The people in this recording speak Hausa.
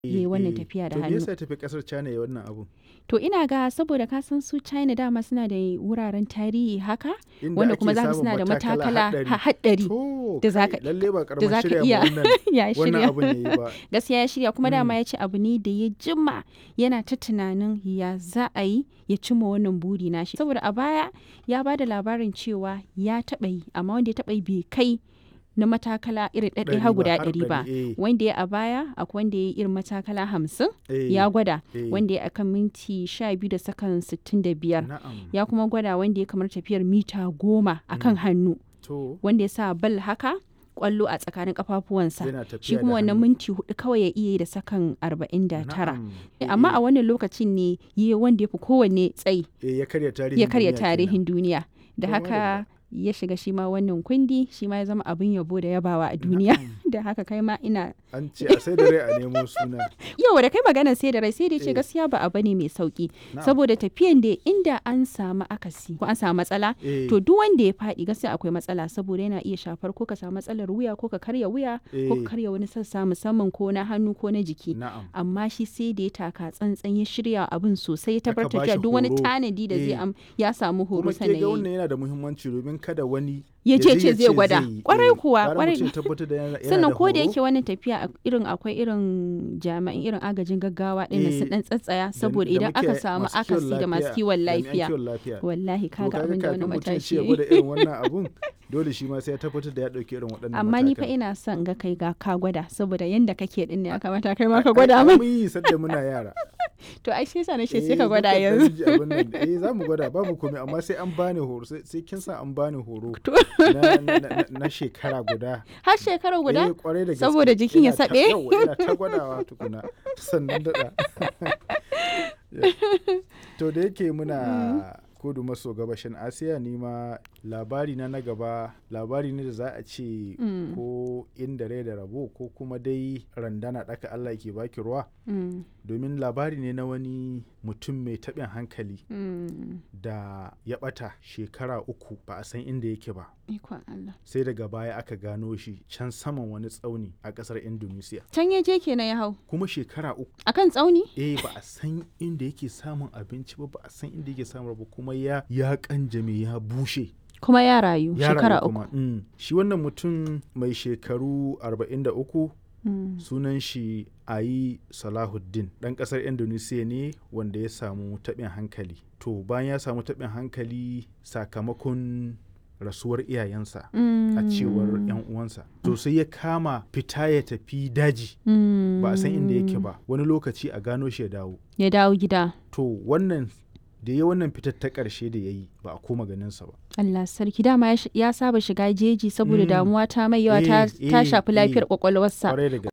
yi wannan tafiya da to me hannu yasa ya tafi kasar China ya wannan abu to ina ga saboda ka san su China dama suna da wuraren tarihi haka Inda wanda ake kuma za ka samun suna da matakala haɗari. ha- haɗari to da za kai, ka- lalle ba da karamin za ka shirya iya ma wannan ya wannan shirya abun yayi ba gaskiya ya shirya kuma dama Mm. ya ce abu ne da ya jima yana ta tunanin ya za a yi ya cimma wannan buri nashi saboda a baya ya ba da labarin cewa ya taɓa yi amma wanda ya taɓa yi bai kai na matakala irin ɗaɗɗaya Ɗari har ba, guda har ɗari ba ɗari, eh. wanda ya a baya akwai wanda ya yi irin matakala hamsin Eh, ya gwada eh. wanda ya akan minti sha biyu da sakan sittin da biyar na'am ya kuma gwada wanda ya kamar tafiyar mita goma akan hannu to wanda ya sa bal haka kwallo a tsakanin kafafuwansa yana tafiya shi da kuma wannan hannu. minti hudu kawai ya iya yi da sakan arba'in da tara Na'am. amma Eh, a wannan lokacin ne yi wanda ya fi kowanne tsayi eh, ya karya tarihin ya karya duniya kenan. tarihin duniya da To, haka ya shiga shi ma wannan kundi shi ma ya zama abin yabo da yabawa a duniya da haka kai ma ina an ce a sai da rai a nemo suna yau da kai magana sai da rai sai da ce Eh. gaskiya ba abu ne mai sauki Na'am. saboda tafiyan da inda an samu akasi ko an samu matsala Eh, to duk wanda ya faɗi gaskiya akwai matsala saboda yana iya shafar ko ka samu matsalar wuya ko ka karya wuya ko Eh. ka karya wani sassa musamman ko na hannu ko na jiki na'am amma shi sai da ya taka tsantsan ya shirya abin sosai ya Aka tabbatar bashi cewa duk wani horo. tanadi da zai Eh. am ya samu horo kuma ke sannan ga ya yi. wannan yana da muhimmanci domin kada wani Ya je ce ce zai gwada. yi. Kwarai Eh, kuwa, gara kwarai. mutum ya tabbatar da yana- yana sannan da ko da horo. yake wannan tafiya a- irin akwai irin jami'an irin agajin gaggawa ɗin Eh, sun dan tsatsaya da- saboda da idan aka muke- samu masu kiwon akasi da masu lafiya, kiwon jami'an lafiya kiwon lafiya. wallahi To kaga abin da wani kafin mutum ya ce matashi ya ya yi. gwada irin wannan abun dole shi ma sai ya tabbatar da ya dauki irin waɗannan amma ni fa matakan. ina son ga kai ga ka gwada saboda yanda kake din ne ya kamata kai ma ka Ai, gwada ai, min mun yi sadda muna yara to ai sai sa na ce Eh, sai ka gwada mukan dan yanzu ji abin nan. eh za mu gwada babu komai amma sai an bani horo sai sai kin sa an bani horo To. na, na, na, na shekara guda har shekara guda Eh, kwarai da gaske. Saboda jikin ya Ina ta- saɓe? yawwa, ina ta gwadawa tukuna sannan daɗa to da yake muna kudu maso gabashin asiya ni ma labari na na gaba labari ne da za a ce Mm. ko inda rai da rabo ko kuma dai randana ɗaka allah ke baki ruwa Mm, domin labari ne na wani mutum mai taɓin hankali mm. da ya ɓata shekara uku ba a san inda yake ba ikon Allah sai daga baya aka gano shi can saman wani tsauni a ƙasar indonesia can ya je kenan ya hau kuma shekara uku akan tsauni eh ba a san inda yake samun abinci ba ba a san inda yake samun ba kuma ya ya kanjame ya bushe kuma ya rayu ya shekara rayu uku kuma. Mm. shi wannan mutum mai shekaru 43 Mm, sunan shi ayi salahuddin ɗan ƙasar indonesia ne wanda ya samu taɓin hankali to bayan ya samu taɓin hankali sakamakon rasuwar iyayensa a cewar 'yan uwansa to sai ya kama fita ya tafi daji mm, ba a san inda yake ba wani lokaci a gano shi ya dawo ya dawo gida to wannan da ya wannan fitar ta ƙarshe da ya yi ba a koma ganinsa ba Allah sarki dama ya sh- ya saba shiga jeji saboda Mm. damuwa ta mai yawa ta Eh, ta eh, shafi lafiyar eh. kwakwalwarsa Kwarai da kuma